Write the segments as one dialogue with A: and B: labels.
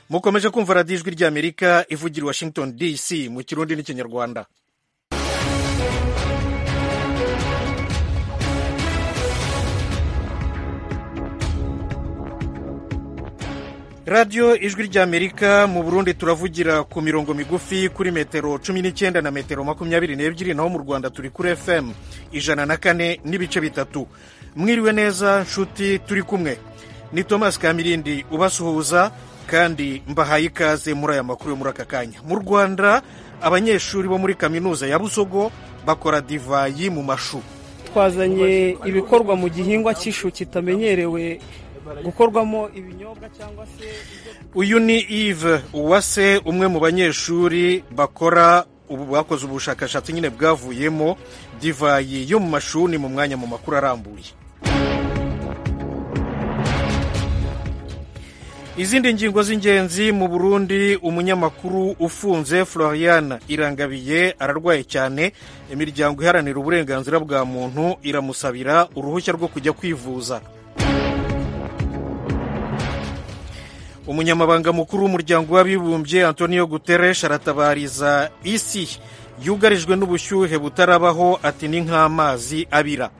A: mukomeje kumva radiyo ijwi ry'amerika ivugira i washington dc mu kirundi n'ikinyarwanda radiyo ijwi ry'amerika mu burundi turavugira ku mirongo migufi kuri metero cumi n'icyenda na metero makumyabiri n'ebyiri naho mu rwanda turi kuri fm ijana na kane n'ibice bitatu mwiriwe neza nshuti turi kumwe ni thomas kamirindi ubasuhuza kandi mbahaye ikaze muri aya makuru yo muri aka kanya mu rwanda abanyeshuri bo muri kaminuza ya busogo bakora divayi mu mashu
B: twazanye ibikorwa mu gihingwa cy'ishu kitamenyerewe gukorwamo ibinyobwa cyangwa se
A: uyu ni Yves uwase umwe mu banyeshuri bakora ubu bakoze ubushakashatsi nyine bwavuyemo divayi yo mu mashuri mu mwanya mu makuru arambuye izindi ngingo z'ingenzi mu burundi umunyamakuru ufunze florian irangabiye ararwaye cyane imiryango iharanira uburenganzira bwa muntu iramusabira uruhushya rwo kujya kwivuza umunyamabanga mukuru w'umuryango w'abibumbye antonio guterres aratabariza isi yugarijwe n'ubushyuhe butarabaho ati ni nk'amazi abira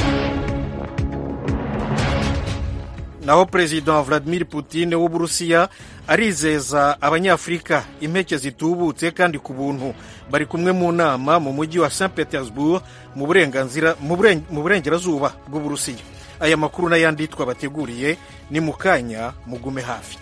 A: naho perezida vladimir putin w'uburusiya arizeza abanyafurika impeke zitubutse kandi ku buntu bari kumwe mu nama mu mujyi wa st petersburg mu burengerazuba bw'uburusiya aya makuru n'ayandi twabateguriye ni mu kanya mugume hafi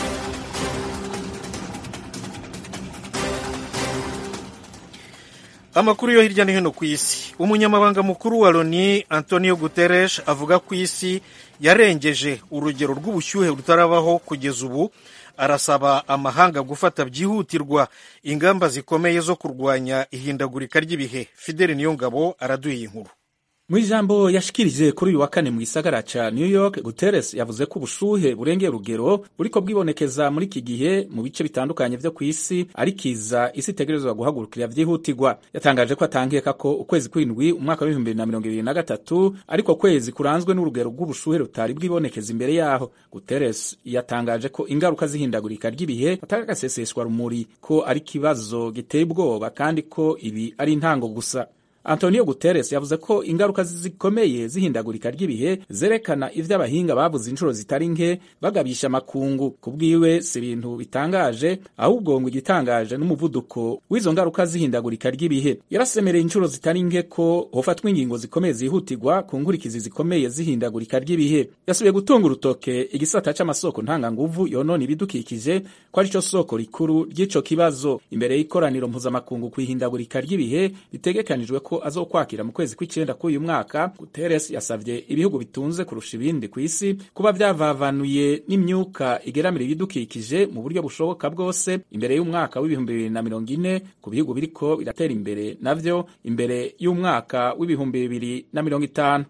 A: amakuru yo hirya no hino ku isi umunyamabanga mukuru wa loni antonio guterres avuga ko isi yarengeje urugero rw'ubushyuhe rutarabaho kugeza ubu arasaba amahanga gufata byihutirwa ingamba zikomeye zo kurwanya ihindagurika ry'ibihe fideli niyongabo araduha inkuru
C: mu ijambo yashikirije kuri uyu wa kane mu gisagara ca New York Guterres yavuze ko ubushuhe burengeye urugero buriko bwibonekeza muri iki gihe mu bice bitandukanye vyo ku isi ari kiza isi itegerezwa guhagurukira vyihutirwa yatangaje ko atankeka ko ukwezi kw'indwi umwaka wa bibiri na mirongo ibiri na gatatu ariko kwezi kuranzwe n'urugero rw'ubushuhe rutari bwibonekeza imbere yaho Guterres yatangaje ko ingaruka z'ihindagurika ry'ibihe atari agaseseshwa rumuri ko ari ikibazo giteye ubwoba kandi ko ibi ari intango gusa Antonio Guterres yavuze ko ingaruka zikomeye zihindagurika ry'ibihe zerekana ivyo abahinga bavuze inshuro zitari nke bagabisha amakungu kubwiwe si ibintu bitangaje ahubwo ngo igitangaje n'umuvuduko w'izo ngaruka zihindagurika ry'ibihe yarasemereye inshuro zitari nke ko hofatwa ingingo zikomeye zihutirwa ku nkurikizi zikomeye zihindagurika ry'ibihe yasubiye gutunga urutoke igisata c'amasoko ntanganguvu yonona ibidukikije ko ari co soko rikuru ry'ico kibazo imbere y'ikoraniro mpuzamakungu ku ihindagurika ry'ibihe bitegekanijwe ko azokwakira mu kwezi kw'icenda k'uyu mwaka Guterres yasavye ibihugu bitunze kurusha ibindi ku isi kuba vyavavanuye n'imyuka igeramira ibidukikije mu buryo bushoboka bwose imbere y'umwaka w'ibihumbi bibiri na mirongo ine ku bihugu biriko biratera imbere navyo imbere y'umwaka w'ibihumbi bibiri na mirongo itanu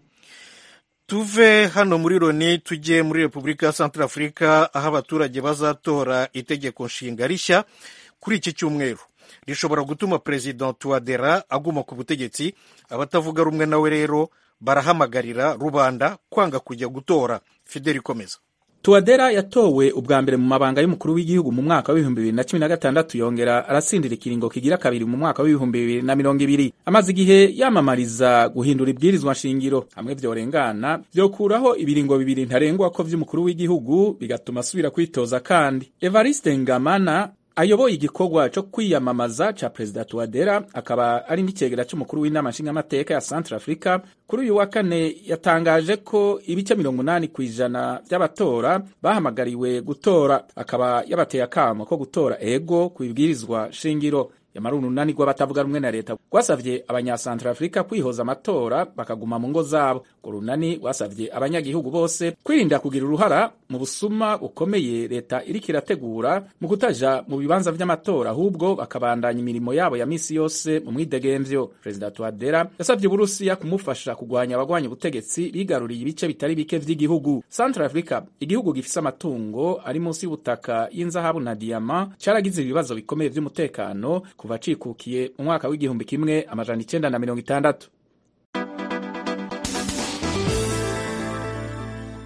A: tuve hano muri loni tujye muri repubulika ya centrafurika aho abaturage bazatora itegeko nshinga rishya kuri iki cyumweru rishobora gutuma perezida tuwadera aguma ku butegetsi abatavuga rumwe nawe rero barahamagarira rubanda kwanga kujya gutora fideli ikomeza
C: tuwadera yatowe ubwa mbere mu mabanga y'umukuru w'igihugu mu mwaka w'ibihumbi bibiri na cumi na gatandatu yongera aratsindira ikiringo kigira kabiri mu mwaka w'ibihumbi bibiri na mirongo ibiri amaze igihe yamamariza guhindura ibwirizwa nshingiro hamwe vyorengana vyokuraho ibiringo bibiri ntarengwa ko vy'umukuru w'igihugu bigatuma asubira kwitoza kandi evariste ngamana ayoboye igikorwa cyo kwiyamamaza ca perezida Touadera akaba ari n'icegera c'umukuru w'inama nshingamateka ya Central Africa kuri uyu wa kane yatangaje ko ibice mirongo umunani ku ijana vy'abatora bahamagariwe gutora akaba yabateye akamo ko gutora ego ku ibwirizwa shingiro yamara urunani rw'abatavuga rumwe na leta rwasavye abanyasantrafurika kwihoza amatora bakaguma mu ngo zabo urwo runani rwasavye abanyagihugu bose kwirinda kugira uruhara mu busuma bukomeye leta iriko irategura mu kutaja mu bibanza vy'amatora ahubwo bakabandanya imirimo yabo ya misi yose mu mwidegemvyo perezida tuadera yasavye uburusiya kumufasha kugwanya abagwanya ubutegetsi bigaruriye ibice bitari bike vy'igihugu santrafurika igihugu gifise amatungo ari munsi y'ubutaka y'inzahabu na diyama caragize ibibazo bikomeye vy'umutekano kuva cikukiye mu mwaka w'igihumbi kimwe amajana icenda na mirongo itandatu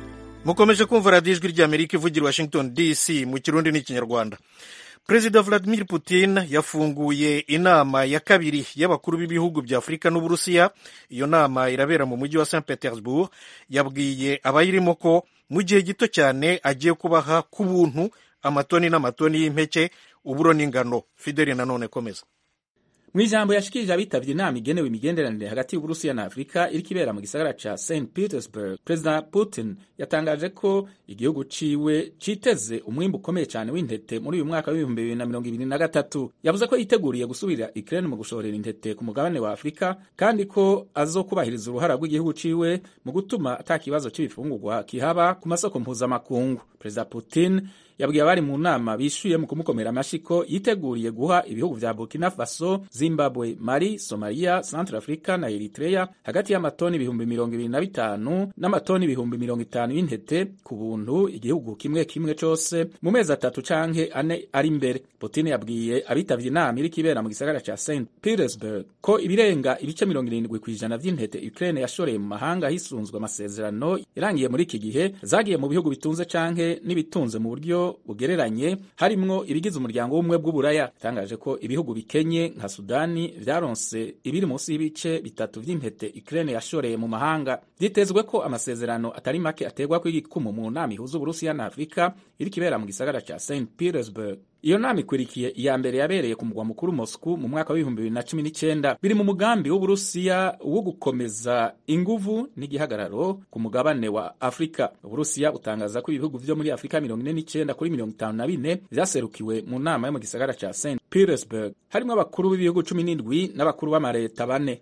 A: mukomeje kumva radiyo ijwi ry'amerika ivugira washington dc mu kirundi n'ikinyarwanda perezida vladimir putin yafunguye inama ya kabiri y'abakuru b'ibihugu bya afurika n'uburusiya iyo nama irabera mu mujyi wa st petersburg yabwiye abayirimo ko mu gihe gito cyane agiye kubaha ku buntu amatoni n'amatoni y'impeke uburo n'ingano fideli nanone komeza
C: mu ijambo yashikirije abitabye inama igenewe imigenderanire hagati y'uburusiya na afurika iriko ibera mu gisagara ca st petersburg perezida putin yatangaje ko igihugu ciwe citeze umwimbu ukomeye cyane w'intete muri uyu mwaka w'ibihumbi bibiri na mirongo ibiri na gatatu yavuze ko yiteguriye gusubirira ukraine mu gushorera intete ku mugabane wa afurika kandi ko azokubahiriza uruhara rw'igihugu ciwe mu gutuma ata kibazo c'ibifungurwa kihaba ku masoko mpuzamakungu perezida putin yabwiye abari mu nama bishuye mu kumukomera amashyi ko yiteguriye guha ibihugu vya burkina faso zimbabwe mali somalia centre africa na eritrea hagati y'amatoni ibihumbi mirongo ibiri na bitanu n'amatoni ibihumbi mirongo itanu y'intete ku buntu igihugu kimwe kimwe cose mu mezi atatu canke ane ari imbere putin yabwiye abitavye inama iriko ibera mu gisagara ca st petersburg ko ibirenga ibice mirongo irindwi kw'ijana vy'intete ukraine yashoreye mu mahanga hisunzwe amasezerano yarangiye muri iki gihe zagiye mu bihugu bitunze canke n'ibitunze mu buryo bugereranye harimwo ibigize umuryango w'ubumwe bw'uburaya yatangaje ko ibihugu bikenye nka sudani vyaronse ibiri munsi y'ibice bitatu vy'impete ukraine yashoreye mu mahanga vyitezwe ko amasezerano atari make aterwa kw'igikumu mu nama ihuza uburusiya na afurika iriko ibera mu gisagara ca st petersburg iyo nama ikwirikiye iya mbere yabereye ku mugwa mukuru Moscow mu mwaka w'ibihumbi bibiri na cumi n'icyenda biri mu mugambi w'uburusiya wo gukomeza inguvu n'igihagararo ku mugabane wa afurika uburusiya butangaza ko ibihugu vyo muri afurika mirongo ine n'icyenda kuri mirongo itanu na bine vyaserukiwe mu nama yo mu gisagara ca st petersburg harimwo abakuru b'ibihugu cumi n'indwi n'abakuru b'amareta bane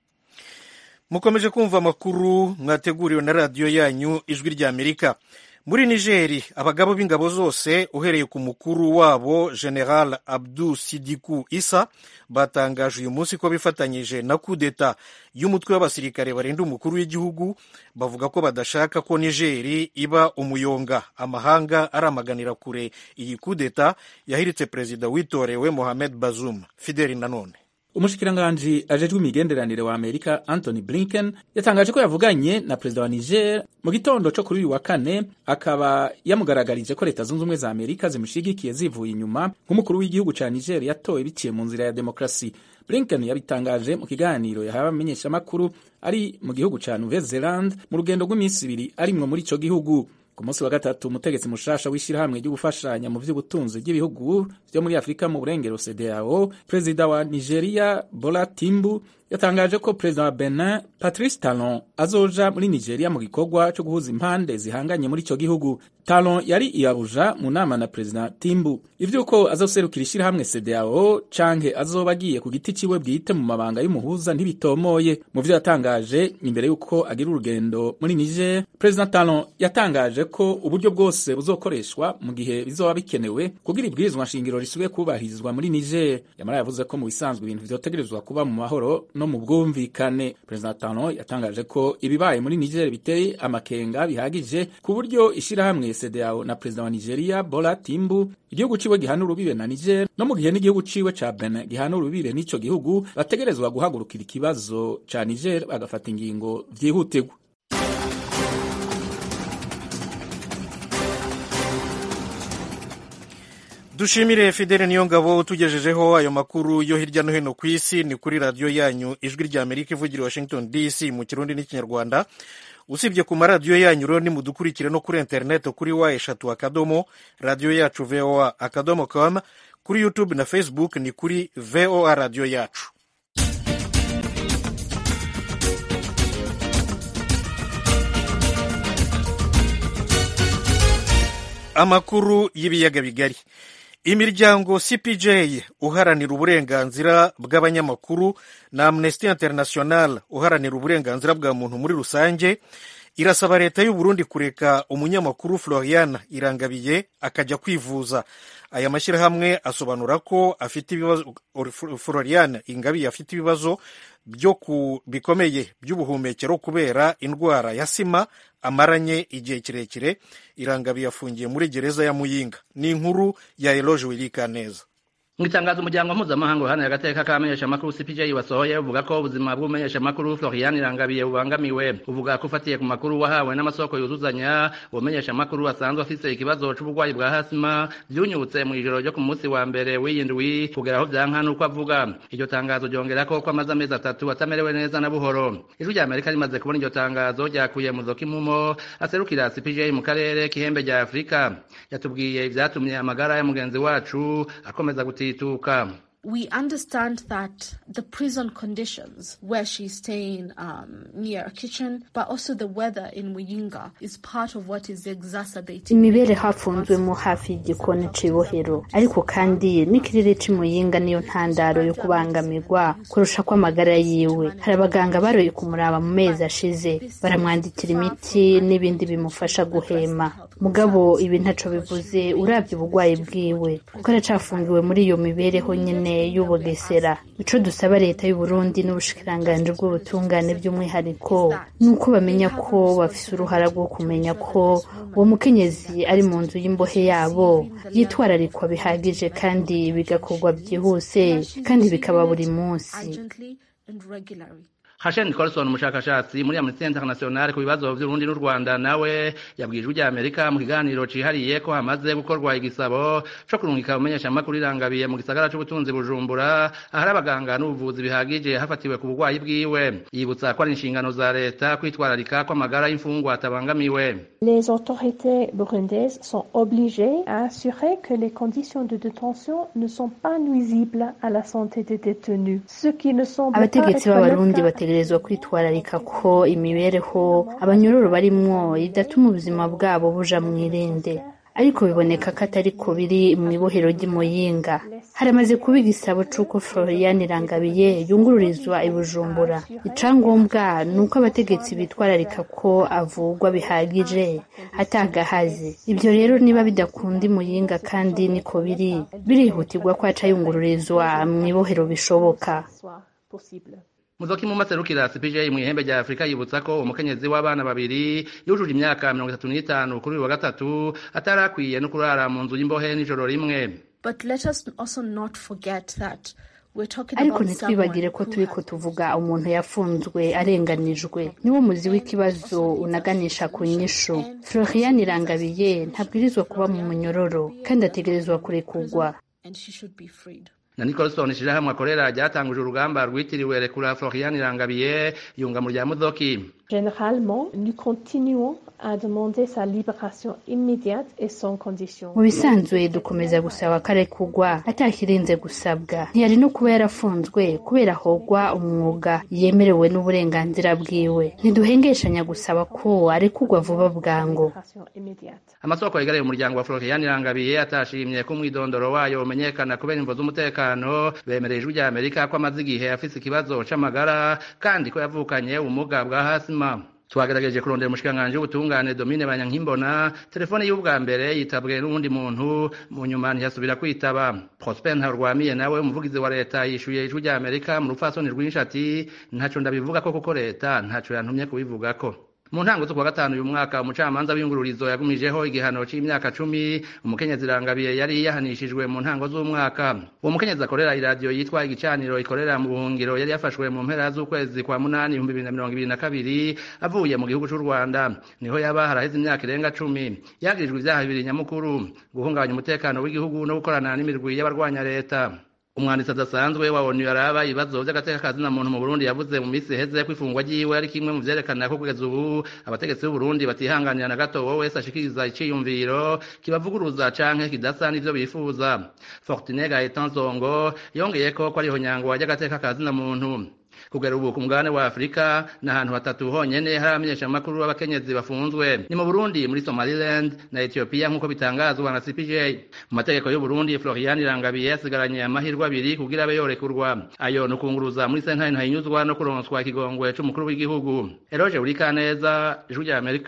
A: mukomeje kumva amakuru mwateguriwe na radiyo yanyu ijwi ry'amerika muri nigeri abagabo b'ingabo zose uhereye ku mukuru wabo general abdu sidiku isa batangaje uyu munsi ko bifatanyije na kudeta y'umutwe w'abasirikare barinda umukuru w'igihugu bavuga ko badashaka ko nigeri iba umuyonga amahanga aramaganira kure iyi kudeta yahiritse perezida witorewe mohamed bazum fideli nanone
C: umushikiranganji ajejwe imigenderanire wa amerika anthony blinken yatangaje ko yavuganye na perezida wa niger mu gitondo co kuri uyu wa kane akaba yamugaragarije ko leta zunze ubumwe za amerika zimushigikiye zivuye inyuma nk'umukuru w'igihugu ca niger yatowe biciye mu nzira ya demokarasi blinken yabitangaje mu kiganiro yahawe abamenyeshamakuru ari mu gihugu ca nouvelle zealand mu rugendo rw'iminsi ibiri arimwo muri ico gihugu ku munsi wa gatatu umutegetsi mushasha w'ishyirahamwe ryo gufashanya mu vy'ubutunzi bw'ibihugu vyo muri afurika mu burengero cdao perezida wa nigeria bola timbu yatangaje ko perezida wa benin patrice talon azoja muri nigeria mu gikorwa co guhuza impande zihanganye muri ico gihugu talon yari iyabuja mu nama na perezida timbu ivy'uko azoserukira ishyirahamwe cdao canke azoba agiye ku giti ciwe bwite mu mabanga y'umuhuza ntibitomoye mu vyo yatangaje imbere y'uko agira urugendo muri niger perezida talon yatangaje ko uburyo bwose buzokoreshwa mu gihe bizoba bikenewe kugira ibwirizwa nshingiro risubiye kubahirizwa muri niger yamara yavuze ko mu bisanzwe ibintu vyotegerezwa kuba mu mahoro no mu bwumvikane perezida talon yatangaje ko ibibaye muri niger biteye amakenga bihagije ku buryo ishirahamwe cdao na perezida wa nigeria bola timbu igihugu ciwe gihana urubibe na niger no mu gihe n'igihugu ciwe ca benin gihana urubibe n'ico gihugu bategerezwa guhagurukira ikibazo ca niger bagafata ingingo vyihutirwa
A: dushimire fidele niyo ngabo tugejejeho ayo makuru yo hirya no hino ku isi ni kuri radiyo yanyu ijwi rya amerika ivugira washington dc mu kirundi n'ikinyarwanda usibye ku maradiyo yanyu rero nimudukurikire no kuri interineti kuri wa eshatu akadomo radiyo yacu voa akadomo com kuri youtube na facebook ni kuri voa radiyo yacu amakuru y'ibiyaga bigari imiryango cpj uharanira uburenganzira bw'abanyamakuru na amnesty international uharanira uburenganzira bwa muntu muri rusange irasaba leta y'u Burundi kureka umunyamakuru Florian Irangabiye akajya kwivuza aya mashyirahamwe asobanura ko afite ibibazo Florian Ingabiye afite ibibazo byo ku bikomeye by'ubuhumekero kubera indwara ya sima amaranye igihe kirekire Irangabiye afungiye muri gereza ya Muyinga ni inkuru ya Eloge Wilikaneza
D: mu itangazo umuryango mpuzamahanga uharanira agateka k'abamenyeshamakuru cpj wasohoye uvuga ko ubuzima bw'umumenyeshamakuru florian irangabiye bubangamiwe uvuga ko ufatiye ku makuru wahawe n'amasoko yuzuzanya umumenyeshamakuru asanzwe afise ikibazo c'uburwayi bwa hasima vyunyutse mu ijoro ryo ku munsi wa mbere w'iyindwi kugera aho vyanka n'uko avuga iryo tangazo ryongerako ko amaze amezi atatu atamerewe neza na buhoro ijwi rya amerika rimaze kubona iryo tangazo ryakuye mu zokimumo aserukira cpj mu karere k'ihembe rya afurika yatubwiye ivyatumye amagara ya mugenzi wacu akomeza guti kutituka
E: we understand that the prison conditions where she's staying um, near a kitchen, but also the weather in Muyinga is part of what is exacerbating.
F: imibereho hafunzwemo hafi y'igikoni c'ibohero ariko kandi n'ikirere c'imuyinga niyo ntandaro yo kubangamirwa kurusha kw'amagara yiwe hari abaganga baroye kumuraba mu mezi ashize baramwandikira imiti n'ibindi bimufasha guhema mugabo ibi ntaco bivuze uravye ubugwayi bwiwe kuko aracafungiwe muri iyo mibereho nyene y'ubugesera ico dusaba leta y'u Burundi n'ubushikiranganji bw'ubutungane by'umwihariko ni uko bamenya ko bafise uruhara rwo kumenya ko uwo mukenyezi ari mu nzu y'imbohe yabo yitwararikwa bihagije kandi bigakorwa byihuse kandi bikaba buri munsi
E: urgently and regularly.
D: Hashen Nicholson umushakashatsi muri Amnesty International ku bibazo vy'Urundi n'u Rwanda nawe yabwije ujya Amerika mu kiganiro cihariye ko hamaze gukorwa igisabo co kurungika umenyesha makuru irangabiye mu gisagara c'ubutunzi Bujumbura ahari abaganga n'ubuvuzi bihagije hafatiwe ku burwayi bwiwe yibutsa ko ari inshingano za leta kwitwararika ko amagara y'imfungwa atabangamiwe
G: Les autorités burundaises sont obligées à assurer que les conditions de détention ne sont pas nuisibles à la santé des détenus. Ce qui ne semble pas
F: abategetsi
G: être le
F: b'abarundi
G: cas
F: bategerezwa kwitwararika ko imibereho abanyororo barimwo idatuma ubuzima bwabo buja mw'irinde ariko biboneka ko atari ko biri mu ibohero ry'imuyinga haramaze kuba igisabo c'uko florian irangabiye yungururizwa i bujumbura icangombwa ni uko abategetsi bitwararika ko avugwa bihagije atagahaze ibyo rero niba bidakunda imuyinga kandi niko biri birihutirwa ko aca yungururizwa mu ibohero bishoboka
G: soit possible.
D: Muzoki mu maserukira CPJ mu ihembe rya Afrika yibutsa ko umukenyezi w'abana babiri yujuje imyaka mirongo itatu n'itanu kuri uyu wa gatatu atarakwiye no kurara mu nzu y'imbohe n'ijoro rimwe
E: But let us also not forget that we're talking
F: ariko
E: about
F: ntitwibagire ko
E: someone who
F: turiko
E: has
F: tuvuga umuntu yafunzwe arenganijwe niwo muzi w'ikibazo unaganisha ku nyishu florian irangabiye ntabwirizwa kuba mu munyororo kandi ategerezwa kurekurwa
E: and she should be freed.
D: na Nicholson ishirahamwe akorera ryatanguje urugamba rwitiriwe rekura Florian Irangabiye yunga mu rya Muzoki
G: Généralement, nous continuons à demander sa libération immédiate et sans condition.
F: mu bisanzwe dukomeza gusaba ko arekurwa atakirinze gusabwa ntiyari no kuba yarafunzwe kubera hogwa umwuga yemerewe n'uburenganzira bwiwe ntiduhengeshanya gusaba ko arekurwa vuba bwangu
G: Libération immédiate.
D: amasoko yegereye umuryango wa Florian Irangabiye atashimye ko umwidondoro wayo umenyekana kubera imvo z'umutekano bemereye ijwi rya Amerika ko amaze igihe afise ikibazo c'amagara kandi ko yavukanye ubumuga bwa hasima twagerageje kurondera umushikiranganji w'ubutungane Domine Banyankimbona telefone y'ubwa mbere yitabwe n'uwundi muntu mu nyuma ntiyasubira kwitaba Prosper Ntarwamiye nawe umuvugizi wa leta yishuye ijwi rya Amerika mu rupfasoni rwinshi ati ntaco ndabivuga ko kuko leta ntaco yantumye kubivugako mu ntango zo kuwa gatanu uyu mwaka umucamanza w'iyungururizo yagumijeho igihano c'imyaka cumi umukenyezi irangabiye yari yahanishijwe mu ntango z'umwaka uwo mukenyezi akorera iradiyo yitwa igicaniro ikorera mu buhungiro yari yafashwe mu mpera z'ukwezi kwa munani ibihumbi bibiri na mirongo ibiri na kabiri avuye mu gihugu c'u rwanda niho yaba haraheze imyaka irenga cumi yagirijwe ivyaha bibiri nyamukuru guhungabanya umutekano w'igihugu no gukorana n'imirwi y'abarwanya leta umwanditsi adasanzwe wa onu yaraba ibibazo vy'agateka ka zina muntu mu burundi yavuze mu misi iheze ko ifungwa ryiwe ari kimwe mu vyerekana ko kugeza ubu abategetsi b'uburundi batihanganira na gato wowe wese ashikiriza iciyumviro kibavuguruza canke kidasa n'ivyo bifuza fortune gaetan zongo yongeyeko ko ariho nyangwa ry'agateka ka zina muntu kugera ubu ku mugabane wa afurika ni ahantu hatatu honyene hari abamenyeshamakuru b'abakenyezi bafunzwe ni mu burundi muri somaliland na ethiopia nk'uko bitangazwa na cpj mu mategeko y'uburundi florian irangabiye yasigaranye amahirwe abiri kugira abe yorekurwa ayo ni ukunguruza muri sentare ntahinyuzwa no kuronswa ikigongwe c'umukuru w'igihugu eroge burikaneza ijwi rya amerika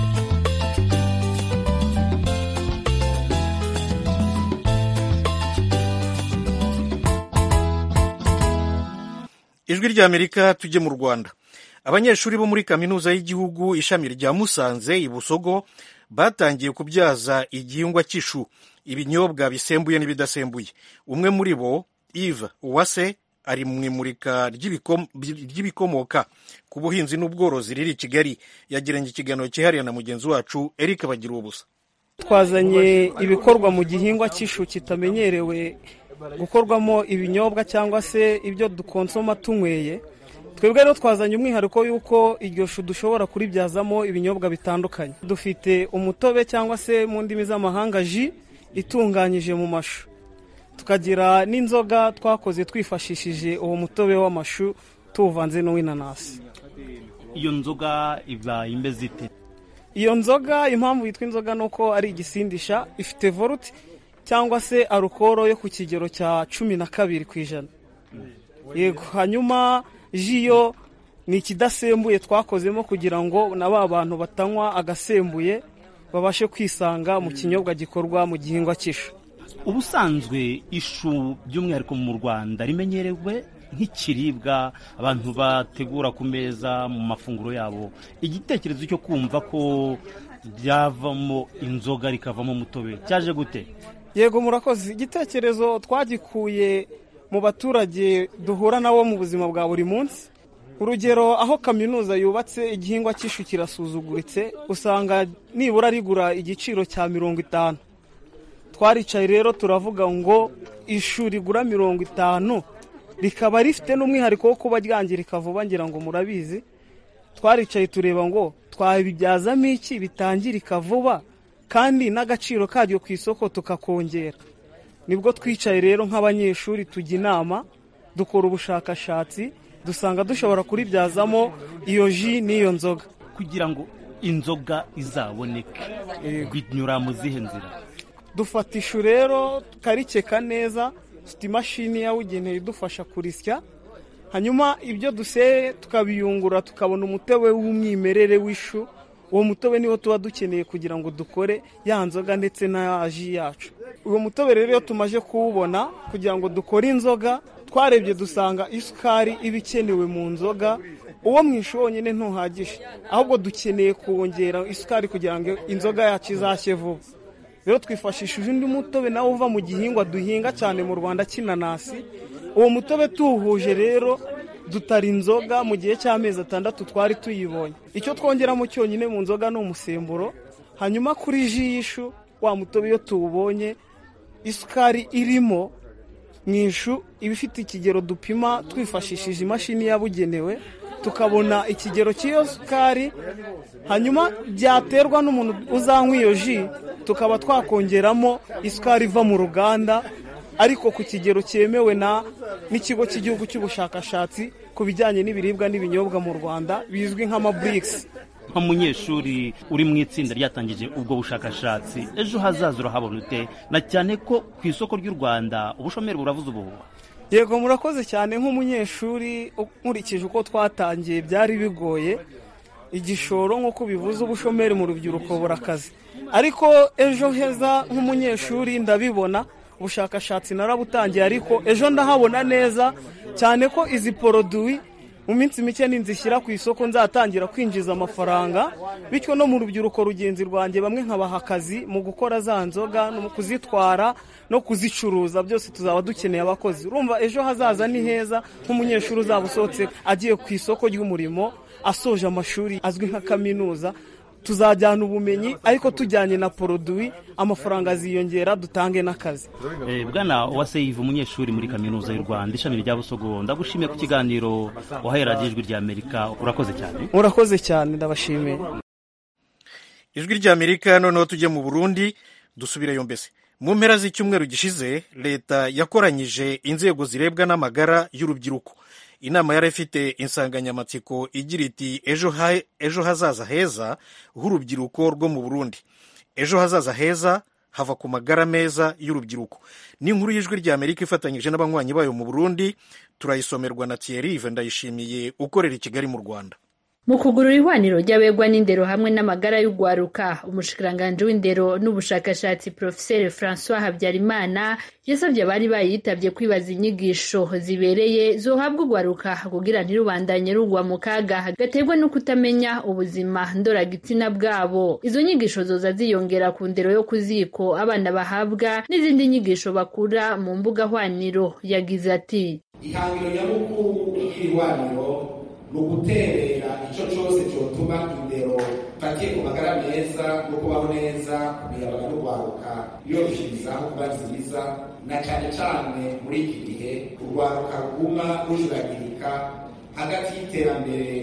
A: ijwi rya amerika tujye mu rwanda abanyeshuri bo muri kaminuza y'igihugu ishami rya musanze i busogo batangiye kubyaza igihingwa cy'ishu ibinyobwa bisembuye n'ibidasembuye umwe muri bo Yves Uwase ari mu imurika ry'ibikomoka ku buhinzi n'ubworozi riri i Kigali yagiranye ikiganiro cyihariye na mugenzi wacu Eric bagira ubusa
B: twazanye ibikorwa mu gihingwa cy'ishu kitamenyerewe gukorwamo ibinyobwa cyangwa se ibyo dukonsoma tunyweye twebwe rero twazanye umwihariko y'uko iryo shu dushobora kuribyazamo ibinyobwa bitandukanye dufite umutobe cyangwa se mu ndimi z'amahanga ji itunganyije mu mashu tukagira n'inzoga twakoze twifashishije uwo mutobe w'amashu tuwuvanze n'uw'inanasi
H: iyo nzoga iba imeze ite
B: iyo nzoga impamvu yitwa inzoga ni uko ari igisindisha ifite voluti cyangwa se arukoro yo ku kigero cya cumi na kabiri ku ijana yego hanyuma ji yo ni ikidasembuye twakozemo kugira ngo na ba bantu batanywa agasembuye babashe kwisanga mu kinyobwa gikorwa mu gihingwa cy'ishu
H: ubusanzwe ishu by'umwihariko mu rwanda rimenyerewe nk'ikiribwa abantu bategura ku meza mu mafunguro yabo igitekerezo cyo kumva ko ryavamo inzoga rikavamo umutobe cyaje gute
B: yego murakoze igitekerezo twagikuye mu baturage duhura nabo mu buzima bwa buri munsi urugero aho kaminuza yubatse igihingwa cy'ishu kirasuzuguritse usanga nibura rigura igiciro cya mirongo itanu twaricaye rero turavuga ngo ishu rigura mirongo itanu rikaba rifite n'umwihariko wo kuba ryangirika vuba ngira ngo murabizi twaricaye tureba ngo twabibyazamo iki bitangirika vuba kandi n'agaciro karyo ku isoko tukakongera nibwo twicaye rero nk'abanyeshuri tujya inama dukora ubushakashatsi dusanga dushobora kuribyazamo iyo ji n'iyo nzoga
H: kugira ngo inzoga izaboneke binyura mu zihe nzira
B: dufata ishu rero tukarikeka neza dufite imashini yabugenewe idufasha kurisya hanyuma ibyo duseye tukabiyungura tukabona umutobe w'umwimerere w'ishu uwo mutobe niwo tuba dukeneye kugira ngo dukore ya nzoga ndetse na ji yacu uwo mutobe rero iyo tumaze kuwubona kugira ngo dukore inzoga twarebye dusanga isukari iba ikenewe mu nzoga uwo mu ishu wonyine ntuhagije ahubwo dukeneye kongera isukari kugira ngo inzoga yacu izashye vuba rero twifashishije undi mutobe nawe uva mu gihingwa duhinga cyane mu rwanda cy'inanasi uwo mutobe tuwuhuje rero dutara inzoga mu gihe cy'amezi atandatu twari tuyibonye icyo twongeramo cyonyine mu nzoga ni umusemburo hanyuma kuri ji y'ishu wa mutobe iyo tuwubonye isukari irimo mu ishu iba ifite ikigero dupima twifashishije imashini yabugenewe tukabona ikigero cy'iyo sukari hanyuma byaterwa n'umuntu uzanywa iyo ji tukaba twakongeramo isukari iva mu ruganda ariko ku kigero cyemewe na n'ikigo cy'igihugu cy'ubushakashatsi ku bijyanye n'ibiribwa n'ibinyobwa mu rwanda bizwi nk'amaburikisi
H: nk'umunyeshuri uri mu itsinda ryatangije ubwo bushakashatsi ejo hazaza urahabona ute na cyane ko ku isoko ry'u rwanda ubushomeri buravuze ubuhuha
B: yego murakoze cyane nk'umunyeshuri nkurikije uko twatangiye byari bigoye igishoro nk'uko bivuze ubushomeri mu rubyiruko burakaze ariko ejo heza nk'umunyeshuri ndabibona ubushakashatsi narabutangiye ariko ejo ndahabona neza cyane ko izi poroduwi mu minsi mike ninzishyira ku isoko nzatangira kwinjiza amafaranga bityo no mu rubyiruko rugenzi rwanjye bamwe nkabaha akazi mu gukora za nzoga no mu kuzitwara no kuzicuruza byose tuzaba dukeneye abakozi urumva ejo hazaza ni heza nk'umunyeshuri uzaba usohotse agiye ku isoko ry'umurimo asoje amashuri azwi nka kaminuza tuzajyana ubumenyi ariko tujyanye na poroduwi amafaranga aziyongera dutange n'akazi
H: bwana uwase yiva umunyeshuri muri kaminuza y'u rwanda ishami rya busogo ndagushimiye ku kiganiro wahereye ijwi rya amerika urakoze cyane
B: murakoze cyane ndabashimiye
A: ijwi rya amerika noneho tujye mu burundi dusubireyo mbese mu mpera z'icyumweru gishize leta yakoranyije inzego zirebwa n'amagara y'urubyiruko inama yari ifite insanganyamatsiko igira iti ejo hazaza heza h'urubyiruko rwo mu burundi ejo hazaza heza hava ku magara meza y'urubyiruko ni inkuru y'ijwi rya amerika ifatanyije n'abanywanyi bayo mu burundi turayisomerwa na thierry ndayishimiye ukorera i kigali mu rwanda
F: mu kugurura ihwaniro ry'abegwa n'indero hamwe n'amagara y'ugwaruka umushikiranganji w'indero n'ubushakashatsi profeseri francois habyarimana yasabye abari bayitabye kwibaza inyigisho zibereye zohabwa ugwaruka kugira ntirubandanye rugwa mu kaga gaterwa no kutamenya ubuzima ndoragitsina bwabo izo nyigisho zoza ziyongera ku ndero yo ku ziko abana bahabwa n'izindi nyigisho bakura mu mbuga hwaniro yagize ati
I: ihangiro nyamukuru y'ihwaniro ni uguterera icyo cyose cyotuma indero ifatiye ku magara meza no kubaho neza ku miyabaga no kwaruka yoroshirizaho kuba nziza na cyane cyane muri iki gihe urwaruka ruguma rujuragirika hagati y'iterambere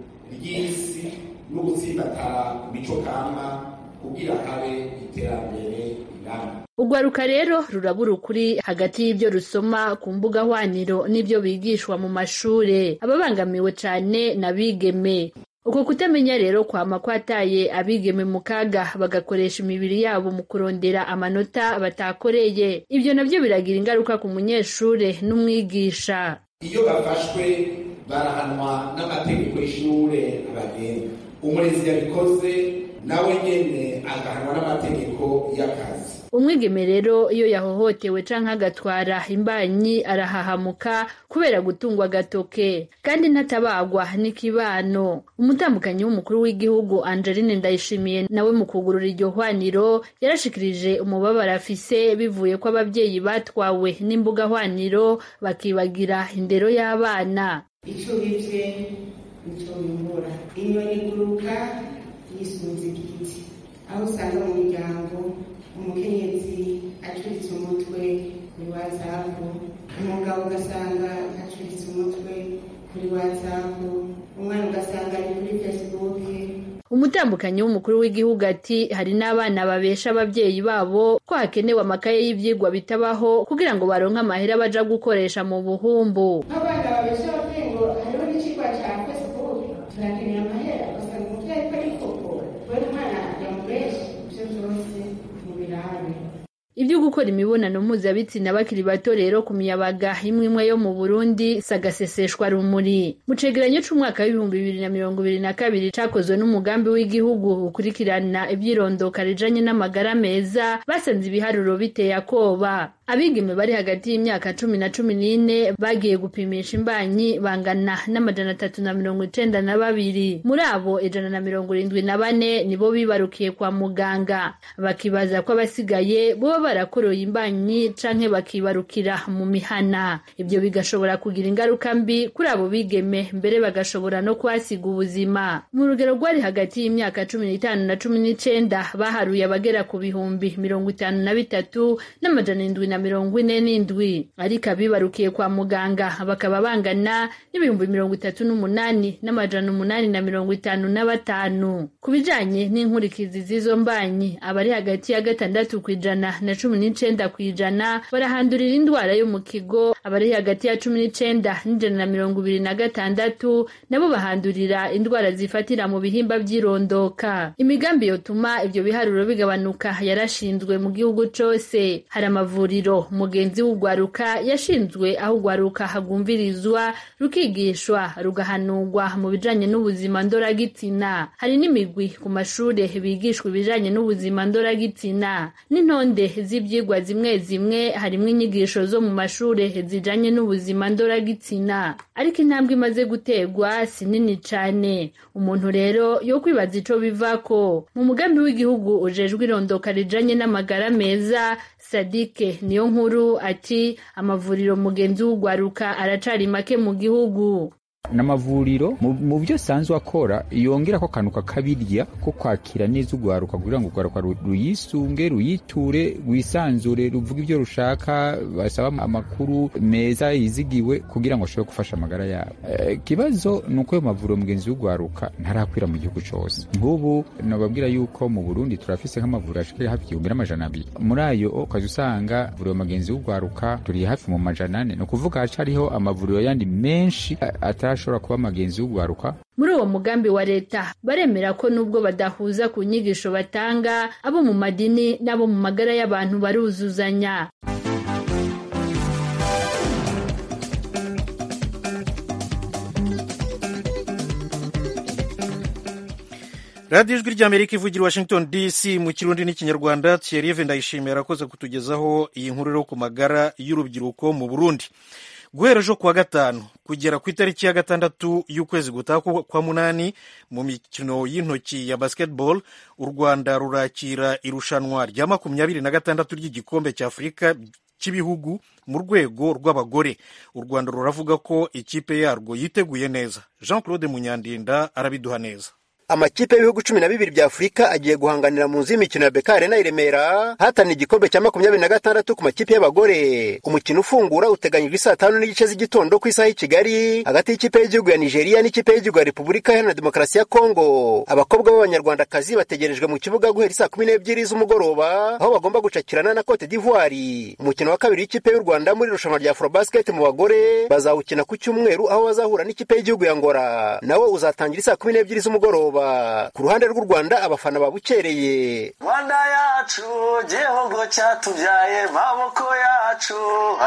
I: ry'isi no gutsimbatara ku mico kama kugira habe iterambere rirambye
F: urwaruka rero rurabura ukuri hagati y'ibyo rusoma ku mbuga hwaniro n'ibyo bigishwa mu mashure ababangamiwe cyane n'abigeme uko kutamenya rero kwama kwataye abigeme mu kaga bagakoresha imibiri yabo mu kurondera amanota batakoreye ibyo nabyo biragira ingaruka ku munyeshure n'umwigisha
I: iyo bafashwe barahanwa n'amategeko y'ishure abagenga umurezi yabikoze nawe nyene agahanwa n'amategeko y'akazi
F: umwigeme rero iyo yahohotewe canke agatwara imbanyi arahahamuka kubera gutungwa agatoke kandi ntatabagwa n'ikibano umutambukanyi w'umukuru w'igihugu angeline ndayishimiye nawe mu kugurura iryo hwaniro yarashikirije umubabaro afise bivuye ko abavyeyi batwawe n'imbuga hwaniro bakibagira indero y'abana
J: ico bivye nico bimbura inyoni iguruka yisunze igiti aho usanga mu miryango umukenyezi acuritse umutwe kuri watsapu umugabo ugasanga acuritse umutwe kuri watsapu umwana ugasanga ari kuri fesibuke
F: umutambukanyi w'umukuru w'igihugu ati hari n'abana babesha ababyeyi babo ko hakenewe amakaye y'ivyigwa bitabaho kugira ngo baronke amahera baja gukoresha mu buhumbu
J: nk'abana babesha ababyeyi ngo hariho n'icigwa ca fesibuke turakeneye amahera ugasanga umuvyeyi ko ari koko we umwana yamubeshe ivyo vyose mubirabe
F: ibyo gukora imibonano mpuzabitsina bakiri bato rero ku miyabaga imwe imwe yo mu burundi sagaseseshwa rumuri mu cegeranyo c'umwaka w'ibihumbi bibiri na mirongo ibiri na kabiri cakozwe n'umugambi w'igihugu ukurikirana ivyirondoka rijanye n'amagara meza basanze ibiharuro biteye akoba abigeme bari hagati y'imyaka cumi na cumi n'ine bagiye gupimisha imbanyi bangana n'amajana atatu na mirongo icenda na babiri muri abo ijana na mirongo irindwi na bane nibo bibarukiye kwa muganga bakibaza ko abasigaye boba barakoroye imbanyi canke bakibarukira mu mihana ibyo bigashobora kugira ingaruka mbi kuri abo bigeme mbere bagashobora no kuhasiga ubuzima mu rugero rwari hagati y'imyaka cumi n'itanu na cumi n'icenda baharuye abagera ku bihumbi mirongo itanu na bitatu n'amajana indwi na mirongo ine n'indwi ariko abibarukiye kwa muganga bakaba bangana n'ibihumbi mirongo itatu n'umunani n'amajana umunani na mirongo itanu na batanu ku bijanye n'inkurikizi z'izo mbanyi abari hagati ya gatandatu ku ijana na cumi n'icenda ku ijana barahandurira indwara yo mu kigo abari hagati ya cumi n'icenda n'ijana na mirongo ibiri na gatandatu nabo bahandurira indwara zifatira mu bihimba vy'irondoka imigambi yotuma ivyo biharuro bigabanuka yarashinzwe mu gihugu cose hari amavuriro mugenzi w'ugwaruka yashinzwe aho ugwaruka hagumvirizwa rukigishwa rugahanurwa mu bijanye n'ubuzima ndoragitsina hari n'imigwi ku mashure bigishwa ibijanye n'ubuzima ndoragitsina n'intonde z'ivyigwa zimwe zimwe harimwo inyigisho zo mu mashure zijanye n'ubuzima ndoragitsina ariko intambwe imaze guterwa si nini cane umuntu rero yo kwibaza ico bivako mu mugambi w'igihugu ujejwe irondoka rijanye n'amagara meza sadike niyo nkuru ati amavuriro mugenzi w'ugwaruka aracari make mu gihugu
K: n'amavuriro mu byo asanzwe akora yongera ko akantu kakabirya ko kwakira neza urwaruka kugira ngo urwaruka ruyisunge ruyiture rwisanzure ruvuga ibyo rushaka basaba amakuru meza yizigiwe kugira ngo ashobore gufasha amagara yabo ikibazo ni uko ayo mavuriro mugenzi w'urwaruka ntarakwira mu gihugu cyose nk'ubu nababwira yuko mu burundi turafise nk'amavuriro ashika hafi igihumbi n'amajana abiri muri ayo ukaza usanga vuriro mugenzi w'urwaruka turi hafi mu majana ane ni ukuvuga hacariho amavuriro yandi menshi atari ashobora kuba amagenzi y'ugwaruka
F: muri uwo mugambi wa leta baremera ko nubwo badahuza ku nyigisho batanga abo mu madini n'abo mu magara y'abantu baruzuzanya
A: radiyo ijwi ry'amerika ivugira i washington dc mu kirundi n'ikinyarwanda thierry ndayishimiye arakoze kutugezaho iyi nkuru yo ku magara y'urubyiruko mu burundi guhera ejo kuwa gatanu kugera ku itariki ya gatandatu y'ukwezi gutaha kwa munani mu mikino y'intoki ya basketball u rwanda rurakira irushanwa rya makumyabiri na gatandatu ry'igikombe cya afurika cy'ibihugu mu rwego rw'abagore u rwanda ruravuga ko ikipe yarwo yiteguye neza jean claude munyandinda arabiduha neza
L: amakipe y'ibihugu cumi na bibiri bya afurika agiye guhanganira mu nzu y'imikino ya beka arena i remera hatanira igikombe cya makumyabiri na gatandatu ku makipe y'abagore umukino ufungura uteganyijwe saa tanu n'igice z'igitondo ku isaha y'i kigali hagati y'ikipe y'igihugu ya nigeria n'ikipe y'igihugu ya repubulika iharanira demokarasi ya kongo abakobwa b'abanyarwandakazi bategerejwe mu kibuga guhera saa kumi n'ebyiri z'umugoroba aho bagomba gucakirana na cote d'ivoire umukino wa kabiri w'ikipe y'u rwanda muri irushanwa rya afrobasket mu bagore bazawukina ku cyumweru aho bazahura n'ikipe y'igihugu ya ngora nawo uzatangira saa kumi n'ebyiri z'umugoroba ku ruhande rw'u rwanda abafana babukereye
M: rwanda yacu gihugu cyatubyaye maboko yacu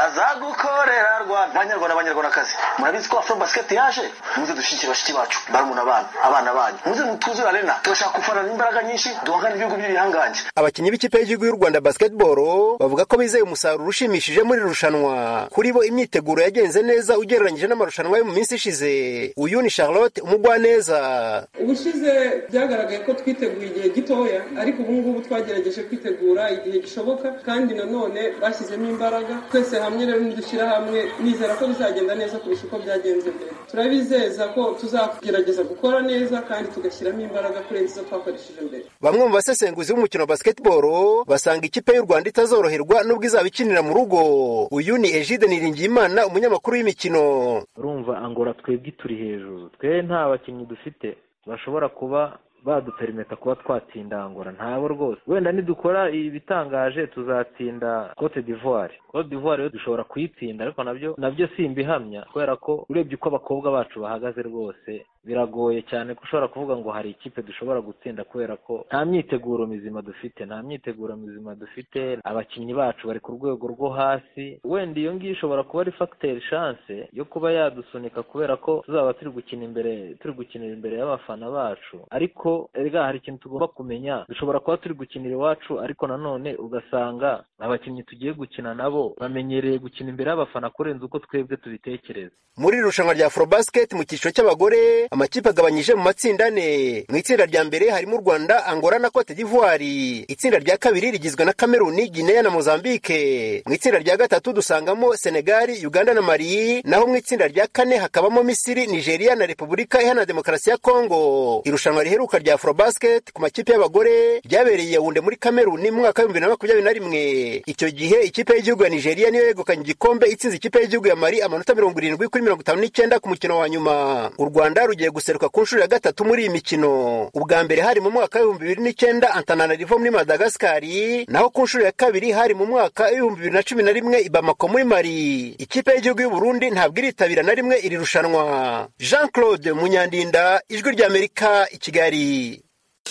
M: azagukorera rwanda banyarwanda banyarwandakazi murabizi ko afro basket yaje muze dushyigikire bashiki bacu barumuna abana abana banyu muze mutuzure arena turashaka gufanana imbaraga nyinshi duhangane ibihugu by'ibihangange
L: abakinnyi b'ikipe y'igihugu y'u rwanda basketball bavuga ko bizeye umusaruro ushimishije muri iri rushanwa kuri bo imyiteguro yagenze neza ugereranyije n'amarushanwa yo mu minsi ishize uyu ni charlotte umugwaneza
N: ubushize byagaragaye ko twiteguye igihe gitoya ariko ubu ngubu twagerageje kwitegura igihe gishoboka kandi nanone bashyizemo imbaraga twese hamwe rero nidushyira hamwe nizera ko bizagenda neza kurusha uko byagenze mbere turabizeza ko tuzagerageza gukora neza kandi tugashyiramo imbaraga kurenza izo twakoresheje mbere
L: bamwe mu basesenguzi b'umukino wa basketball basanga ikipe y'u rwanda itazoroherwa n'ubwo izaba ikinira mu rugo uyu ni egide niringiyimana umunyamakuru w'imikino
O: urumva angora twebwe turi hejuru twe nta bakinnyi dufite bashobora kuba baduperimeta kuba twatsinda angora ntabo rwose wenda nidukora ibitangaje tuzatsinda cote d'ivoire cote d'ivoire yo dushobora kuyitsinda ariko nabyo nabyo simbihamya kubera ko urebye uko abakobwa bacu bahagaze rwose biragoye cyane ko ushobora kuvuga ngo hari ikipe dushobora gutsinda kubera ko nta myiteguro mizima dufite nta myiteguro mizima dufite abakinnyi bacu bari ku rwego rwo hasi wenda iyo ngiyo ishobora kuba ari fagiteri shanse yo kuba yadusunika kubera ko tuzaba turi gukina imbere turi gukinira imbere y'abafana bacu ariko erega hari ikintu tugomba kumenya dushobora kuba turi gukinira iwacu ariko nanone ugasanga abakinnyi tugiye gukina nabo bamenyereye gukina imbere y'abafana kurenza uko twebwe tubitekereza
L: muri iri rushanwa rya afrobasket mu cyiciro cy'abagore amakipe agabanyije mu matsinda ane mu itsinda rya mbere harimo u rwanda angola na cote d'ivoire itsinda rya kabiri rigizwe na kameruni guinea na mozambique mu itsinda rya gatatu dusangamo senegali uganda na mali naho mu itsinda rya kane hakabamo misiri nigeria na repubulika iharanira demokarasi ya kongo irushanwa riheruka rya afrobasket ku makipe y'abagore ryabereye yawunde muri kameruni mu mwaka w'ibihumbi bibiri na makumyabiri na rimwe icyo gihe ikipe y'igihugu ya nigeria niyo yegukanye igikombe itsinze ikipe y'igihugu ya mali amanota mirongo irindwi kuri mirongo itanu n'icyenda ku mukino wa nyuma u rwanda rugiye guseruka ku nshuro ya gatatu muri iyi mikino ubwa mbere hari mu mwaka w'ibihumbi bibiri n'icyenda antananarivo muri madagasikari naho ku nshuro ya kabiri hari mu mwaka w'ibihumbi bibiri na cumi na rimwe i bamako muri mali ikipe y'igihugu y'u burundi ntabwo iritabira na rimwe iri rushanwa jean claude munyandinda ijwi ry'amerika i kigali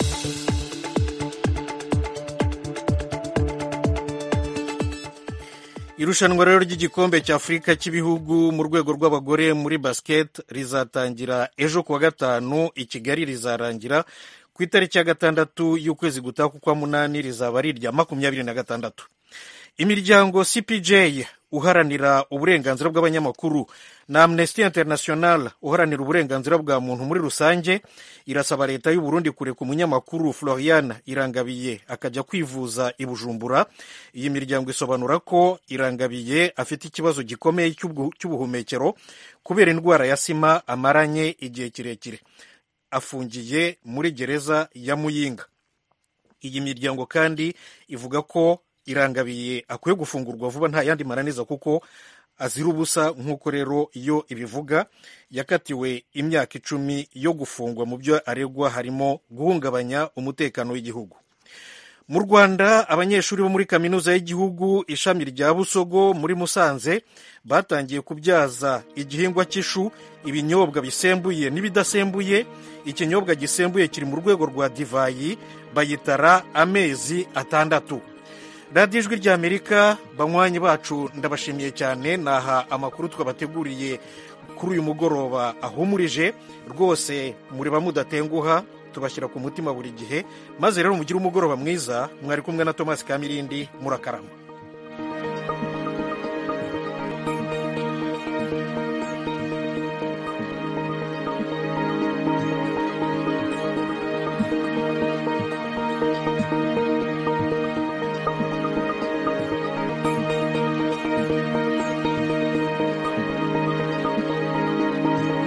A: irushanwa rero ry'igikombe cya afurika cy'ibihugu mu rwego rw'abagore muri basket rizatangira ejo kuwa gatanu i kigali rizarangira ku itariki ya gatandatu y'ukwezi gutaha kwa munani rizaba ari irya makumyabiri na gatandatu imiryango cpj uharanira uburenganzira bw'abanyamakuru na amnesty international uharanira uburenganzira bwa muntu muri rusange irasaba leta y'u Burundi kureka umunyamakuru florian irangabiye akajya kwivuza i bujumbura iyi miryango isobanura ko irangabiye afite ikibazo gikomeye cy'ubuhumekero kubera indwara ya sima amaranye igihe kirekire afungiye muri gereza ya muyinga iyi miryango kandi ivuga ko irangabiye akwiye gufungurwa vuba nta yandi mananiza kuko azira ubusa nk'uko rero iyo ibivuga yakatiwe imyaka icumi yo gufungwa mu byo aregwa harimo guhungabanya umutekano w'igihugu mu rwanda abanyeshuri bo muri kaminuza y'igihugu ishami rya busogo muri musanze batangiye kubyaza igihingwa cy'ishu ibinyobwa bisembuye n'ibidasembuye ikinyobwa gisembuye kiri mu rwego rwa divayi bayitara amezi atandatu radiyo ijwi ry'amerika banywanyi bacu ndabashimiye cyane naha amakuru twabateguriye kuri uyu mugoroba ahumurije rwose mureba mudatenguha tubashyira ku mutima buri gihe maze rero mugire umugoroba mwiza mwari kumwe na tomasi kamirindi murakarama